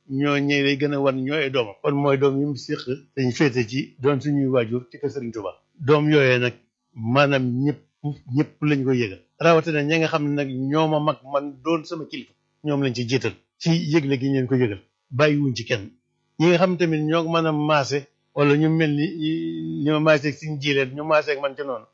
ñoo ñëw lay gën a wan ñooy ay doomam kon mooy doom yi mu séq dañ féete ci doon suñuy waajur ci kër Serigne Touba doom yooyee nag maanaam ñëpp ñëpp lañ ko yëgal rawatina ñi nga xam ne nag ñoo ma mag man doon sama kilifa ñoom lañ ci jiital ci yëgle gi ñu leen ko yëgal bàyyiwuñ ci kenn ñi nga xam tamit ñoo mën a maase wala ñu mel ni ñu ma maase ak suñ jiileen ñu maase ak man ci noonu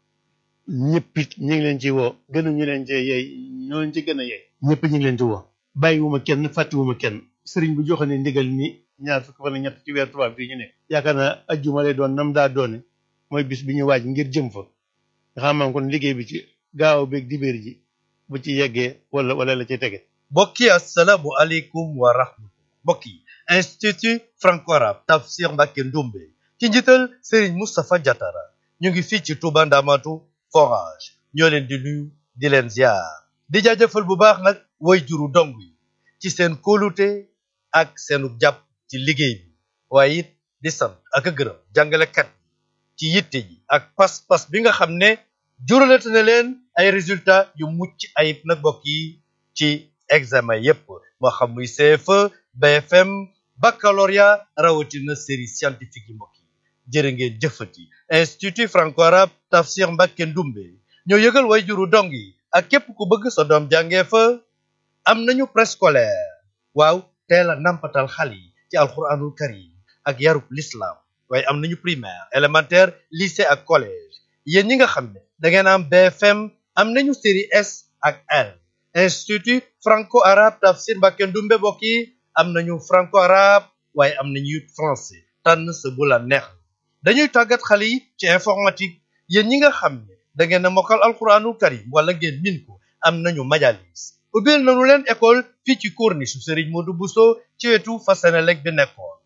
ñëpp it ñu ngi leen ci woo gënu ñu leen cee yey ñooñu ci gën a yey ñëpp ñu ngi leen ci woo bàyyiwuma kenn fàttiwuma kenn sëriñ bu joxe ne ndigal ni ñaar fukk fan ak ñett ci weer tubaab bii ñu ne yaakaar naa ajjuma lay doon nam daa doone mooy bis bi ñu waaj ngir jëm fa nga xam ne kon liggéey bi ci gaaw beeg dibéer ji bu ci yeggee wala wala la ci tege mbokk yi asalaamu aleykum wa rahmatullah mbokk yi institut franco-arabe Tafsir Mbacké Ndoumbé ci njiital Serigne Moustapha Diatara ñu ngi fii ci Touba Ndamatu forage ñoo leen di nuyu di leen ziar di jaajëfal bu baax nag way juru dong yi ci seen kóolute ak seenu jàpp ci liggéey bi waaye it di sant ak a gërëm jàngalekat ci yitte ji ak pas-pas bi nga xam ne juralate na leen ay résultats yu mucc ayib nag mbokk yi ci examen yépp moo xam muy CFE BFM baccalauréat rawatina série scientifique yi mbokk yi jërë ngeen jëfati institut franco-arabe Tafsir Mbacké Ndoumbé ñoo yëgal way juru dong yi ak képp ku bëgg sa doom jàngee fa am nañu préscolaire waaw teel a nampatal xale yi ci alquranul karim ak yarub l'islam waaye am nañu primaire élémentaire lycée ak collège yéen ñi nga xam ne da ngeen am BFM am nañu série S ak L institut franco-arabe Tafsir Mbacké Ndoumbé mbokk yi am nañu franco-arabe waaye am nañu français tànn sa bu la neex dañuy tàggat xale yi ci informatique yéen ñi nga xam ne da ngeen a mokkal alquranul karim wala ngeen min ko am nañu majalis ubbil nañu leen école fii ci corniche su Serigne Modou Bousso ci wetu fa Senelec bi nekkoon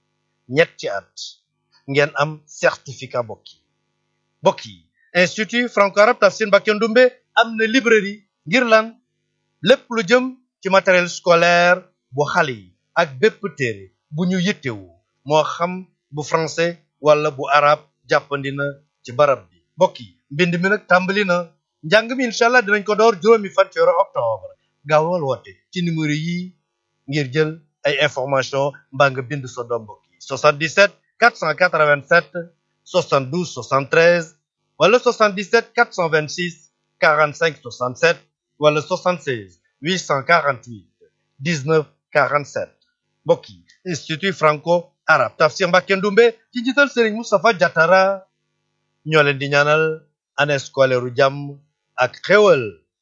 ñetti at ngeen am certificat mbokk yi mbokk yi institut franco-arabe Tafsir Mbacké Ndoumbé am na librairie ngir lan lépp lu jëm ci matériel scolaire bu xale yi ak bépp téere bu ñu yittewu moo xam bu français wala bu arab jàppandi na ci barab bi mbokk yi mbind mi nag tàmbali na njàng mi incha allah dinañ ko door juróomi fan ci weeru octobre gaawal woote ci numéro yi ngir jël ay information mbaa nga bind sa doom mbokk yi 77 487 72 73 wala 77 426 45 67 wala 76 848 19 47 mbokk yi institut franco arabe Tafsir Mbacké Ndoumbé ci njiital Serigne Moustapha Diatara ñoo leen di ñaanal année scolaire u jàmm ak xéwal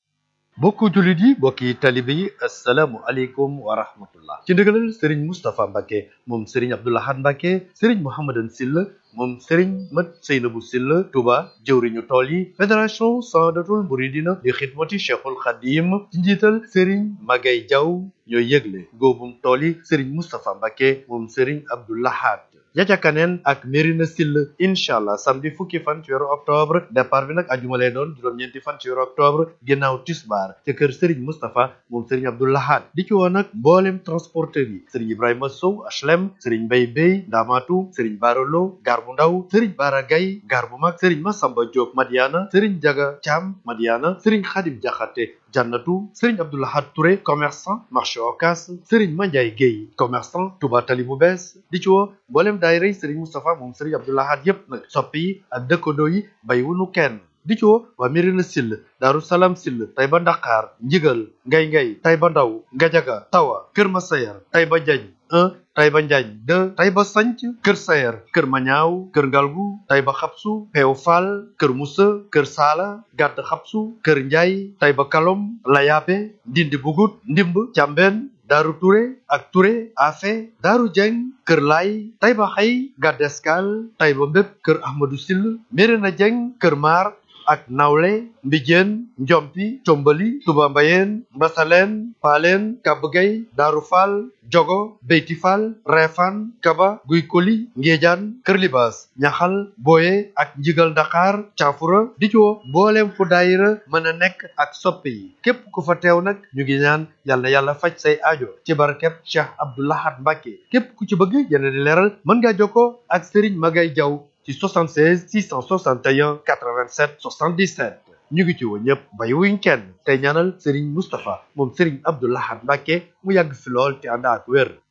mbokku jullit yi mbokki talibe yi asalaamu aleykum wa rahmatullah ci ndigalal Serigne Moustapha Mbacké moom Serigne Abdou Lahad Mbacké Serigne Mouhamadan Sylla moom Serigne Mat Seynabou Sylla Touba jëwriñu tool yi fédération Sadatul Mouridina di xidmati Cheikhul Khadim ci njiital Serigne Magay Diaw ñooy yëgle góobum tool yi Serigne Moustapha Mbacké moom Serigne Abdou Lahad Yaca Kaneen ak Mérina Sylla incha allah samedi fukki fan ci weeru octobre départ bi nag ajuma lay doon juróom-ñeenti fan ci weeru octobre ginnaaw tisbaar ca kër Serigne Moustapha moom Serigne Abdou Lahad di ci woon nag mboolem transporteur yi Serigne Ibrahima Sow HLM Serigne Mbaye Bey Ndamatu Serigne Barolo gar bu ndaw Serigne Bara Gaye gar bu mag Serigne Massamba Diop Madiana Serigne Jaga Thiam Madiana Serigne Khadim Diakhaté Jannatu Serigne Abdou Lahad Touré commerçant marché Ocass Serigne Mandiaye Guèye commerçant Touba Tali bu bees di ci woo mboolem daayira yi Serigne Moustapha moom Serigne Abdou Lahad yépp nag soppi yi ak dëkkandoo yi bàyyiwunu kenn di ci woo waa Mérina Sylla Daaru Salaam Sylla Taïba Ndakar Njigal Ngay Ngay Taïba Ndaw Ngajaga Tawa Kër Masayar Taïba Diagne 1 Taïba Njaañ 2 Taïba Sanc Kër Sayer Kër Mañaaw Kër Ngalgu Taïba Xapsu Peew Fall Kër Musa Kër Saala Gàdd Xapsu Kër Njaay Taïba Kalom Layaabe Ndindi Bugut Ndimb Càmbeen Daaru Touré ak Touré Afe Daaru Jeng Kër Laay Taïba Xay Gàdd Escale Taïba Mbépp Kër Ahmadou Sylla Mérina Jeng Kër Maar ak nawle mbijeen njompi combali tuba mbayeen mbasaleen paaleen kabgay daaru faal jogo beyti faal reefaan kaba guy koli ngéejaan kër libaas ñaxal booye ak njigal dakar caafura di ci woo mbooleem fu daayira mën a nekk ak soppe yi képp ku fa teew nag ñu ngi ñaan yàlla yàlla faj say aajo ci barkeb cheikh Abdou Lahad Mbacké képp ku ci bëgg yeneen di leeral mën ngaa jokkoo ak Serigne Magay Jaw ci 76 661 87 77 ñu ngi ci woo ñëpp bay wuñ kenn tey ñaanal Serigne Moustapha moom Serigne Abdou Lahad Mbacké mu yàgg fi lool te ànd ak wér